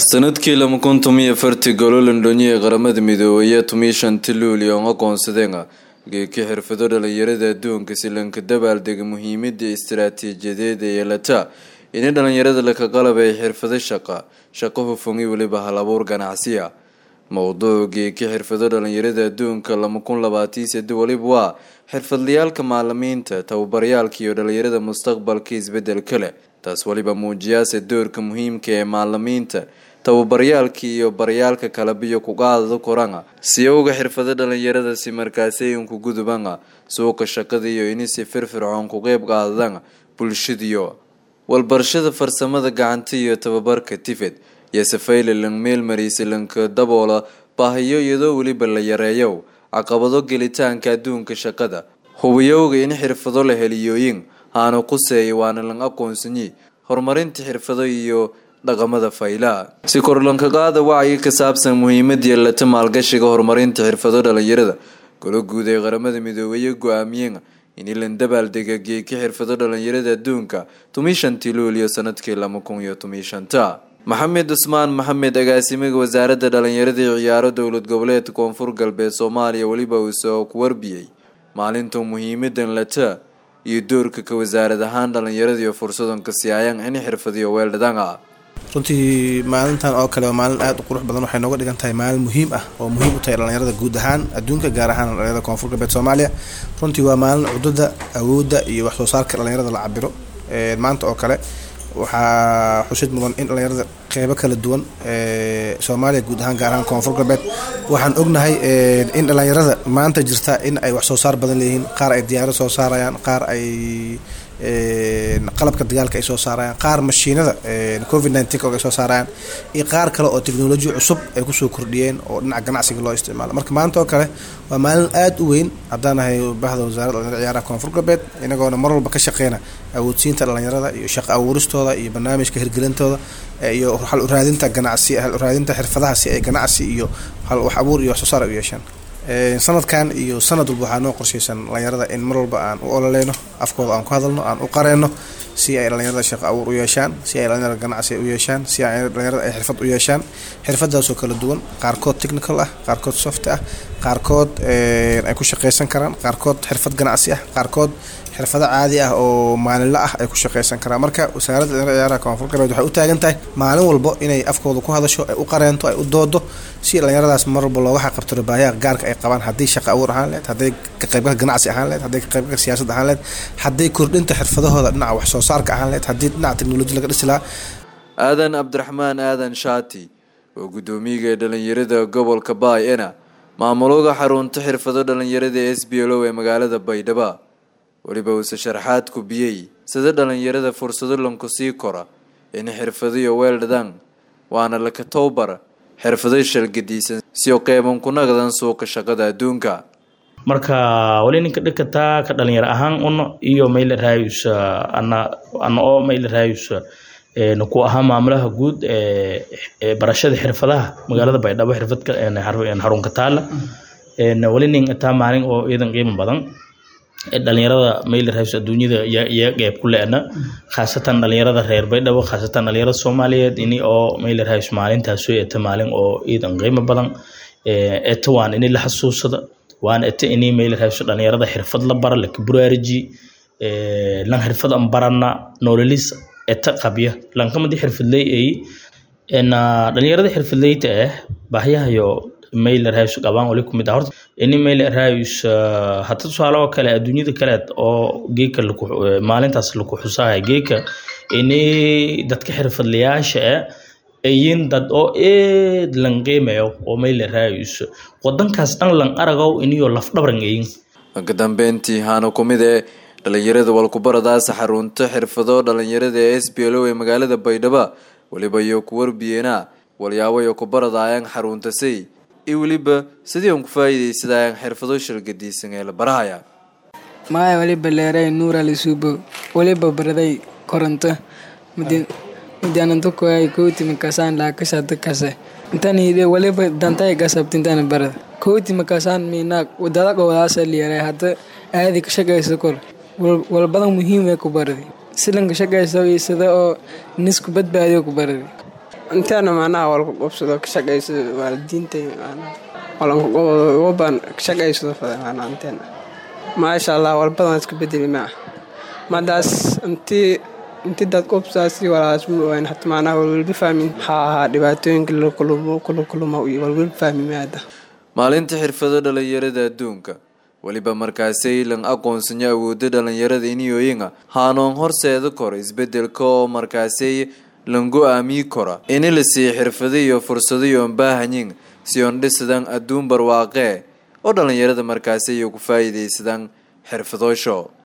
sanadkii lama kun tomiyo fartii golo londoniya qaramada midoobaya tumii shanti luuli oon aqoonsadeen geeki xirfado dhalinyarada adduunka si lanka dabaaldega muhiimada istaraatiijiyadeed ee yeelata ini dhalinyarada laka qalabay xirfado shaqa shaqo hufangi weliba hal abuur ganacsiya mowduuc geeki xirfado dhalinyarada adduunka lama kun labaatan sade weliba waa xirfadlayaalka maalimiinta tababaryaalka iyo dhalinyarada mustaqbalka isbedelka leh taas weliba muujiyaase doorka muhiimka ee maalimiinta tababaryaalka iyo baryaalka kalabiyo kuqaadada koranga siyowga xirfado dhalinyarada si markaasayinku gudubanga suuqa shaqada iyo inisi firfircoon ku qeyb qaadadanga bulshadiyo walbarashada farsamada gacanta iyo tababarka tifed iyo safayla lang meelmariisa lanka daboola baahiyo iyadoo weliba la yareeyo caqabado gelitaanka adduunka shaqada hubiyowga in xirfado la heliyooyin haana quseeya waana lang aqoonsanyi horumarinta xirfado iyo dhaqamada faylaha si korlanka qaada wacyi ka saabsan muhiimada yeelata maalgashiga horumarinta xirfado dhalinyarada golo guud ee qaramada midoobeeye go-aamiyeen in lan dabaaldega geeki xirfado dhalinyarada adduunka tumii shantii luuliyo sanadkii lama kun iyo tumii shanta maxamed cusmaan maxamed agaasimiga wasaaradda dhalinyarada iyo ciyaaro dowlad goboleedka koonfur galbeed soomaaliya weliba uu soo ku warbiyey maalinta muhiimadan lata iyo doorka ka wasaarad ahaan dhalinyarada iyo fursadanka siyaayaan in xirfadiyo weeldhadanga runtii maalintan oo kale waa maalin aada u qurux badan waxay nooga dhigan tahay maalin muhiim ah oo muhiim u tahay dhalinyarada guud ahaan adduunka gaar ahaan dhalinyarada koonfur galbeed soomaaliya runtii waa maalin cudada awoodda iyo wax soo saarka dhalinyarada la cabiro maanta oo kale waxaa xusid mudan in dhalinyarada qeybo kala duwan soomaaliya guud ahaan gaar ahaan koonfur galbeed waxaan ognahay in dhalinyarada maanta jirta in ay wax soo saar badan leeyihiin qaar ay diyaaro soo saarayaan qaar ay qalabka dagaalka ay soo saarayaan qaar mashiinada covid nteen ay soo saarayaan iyo qaar kale oo technoloji cusub ay kusoo kordhiyeen oo dhinaca ganacsiga loo isticmaalo marka maanta oo kale waa maalin aada u weyn haddaan ahay bahda wasaaradda dhalinyarada ciyaaraha koonfur galbeed inagoona mar walba ka shaqeyna awoodsiinta dhalinyarada iyo shaqo abuuristooda iyo barnaamijka hirgelintooda iyo hal uraadinta ganacsi hal uraadinta xirfadaha si ay ganacsi iyo hal wax abuur iyo wax soo saar ay u yeeshaan sanadkan iyo sanad walba waxaa noo qorsheysan dhalinyarada in mar walba aan u ololeyno afkooda aan ku hadalno aan u qareenno si ay dhalinyarada shaqo abuur u yeeshaan si ay dhalinyarada ganacsi u yeeshaan si ay dhalinyarada ay xirfad u yeeshaan xirfadaasoo kala duwan qaarkood technical ah qaarkood soft ah qaarkood ay ku shaqeysan karaan qaarkood xirfad ganacsi ah qaarkood xirfado caadi ah oo maalinla ah ay ku shaqeysan karaan marka wasaaradda dhalinyarada ciyaaraha koonfur galbeed waxay u taagan tahay maalin walbo inay afkooda ku hadasho ay u qareento ay u doodo si dhalinyaradaas mar walba looga xaqabtiro baahiyaha gaarka ay qabaan haddii shaqo abuur ahaan lehed hadday ka qaybgalka ganacsi ahaan lehed hadday ka qaybgalka siyaasad ahaan lehed hadday kordhinta xirfadahooda dhinaca wax soo saarka ahaan lehed haddii dhinaca teknoloji laga dhisi lahaa aadan cabdiraxmaan aadan shaati oo guddoomiyaga dhalinyarada gobolka baay-ena maamulooga xarunta xirfado dhalinyarada s b l o ee magaalada baydhaba weliba uuse sharaxaad kubiyey sida dhalinyarada fursado lanku sii kora in xirfadiyo weeldhadan waana laka towbar xirfado shalgadiisan siyo qeyban ku naqdan suuqa shaqada adduunka marka wali ninka dhikataa ka dhalinyaro ahaan uno iyo mayla raayus ana ana oo mayla raayus ku ahaa maamulaha guud ee barashada xirfadaha magaalada baydhabo xirfadka xarunka taala wali nin taa maalin oo iidan qiimo badan dhalinyarada mayler house adduunyada iyo qeyb ku le-na khaasatan dhalinyarada reer baydhabo khaasatan dhalinyarada soomaaliyeed ini oo mayler house maalintaas soo eta maalin oo iidan qiimo badan eta waan ini la xasuusada waan eta ini mayler house dhalinyarada xirfad la bara laka buraariji lan xirfad an barana nololis eta qabya lankamadi xirfadley ay dhalinyarada xirfadleyta ah bahyahayo mailer house qabaan wali kumid ah horta ini mailer house hata tusaale oo kale adduunyada kaleed oo geeka maalintaas laku xusaaya geeka ini dadka xirfadlayaasha ah ayin dad oo eed lan qiimayo oo mailer house wadankaas dhan lan aragow iniyo lafdhabran ayin ka dambeyntii haana kumid ee dhalinyarada walkubaradaasa xarunta xirfado dhalinyarada ee s b l o ee magaalada baydhaba weliba iyo ku warbiyeena walyaabayo kubaradaayaan xarunta say iyo weliba sidii aan ku faa'iidaysadayaan xirfado shalgadiisan ee la barahaya maya waliba leeray nuura lisuubo waliba baraday koronto madianantokoay kowti makasaan laakasada kase intaniide waliba dantay gasabtintana barada kowti makasaan miinaag wadada gowdaasa liyaray hadda aadi ka shaqaysa kor walbadan muhiim ee ku baradi silanka shaqaysa iyo sida oo nisku badbaadiyo ku baradi inteena macnaha walku qobsado ka shaqaysado waalidiinta walankuqobaan ka shaqaysado fada macnaha inteena maasha allah walbadan iska bedeli maa madaas intii intii dad qobsaasi walaas ma ogaan hata macnaha walwalba fahmin maxaa ahaa dhibaatooyinka la kulumo kula kuluma iyo walwalba fahmi maada maalinta xirfado dhalinyarada adduunka weliba markaasay lan aqoonsanya awooda dhalinyarada iniyooyinga haanoon horseeda kora isbedelka oo markaasay lan go-aamiyi kora ini lasii xirfado iyo fursado yoon baahanyin si oon dhisadaan adduun barwaaqee oo dhalinyarada markaasay ku faa'iidaysadaan xirfadoosho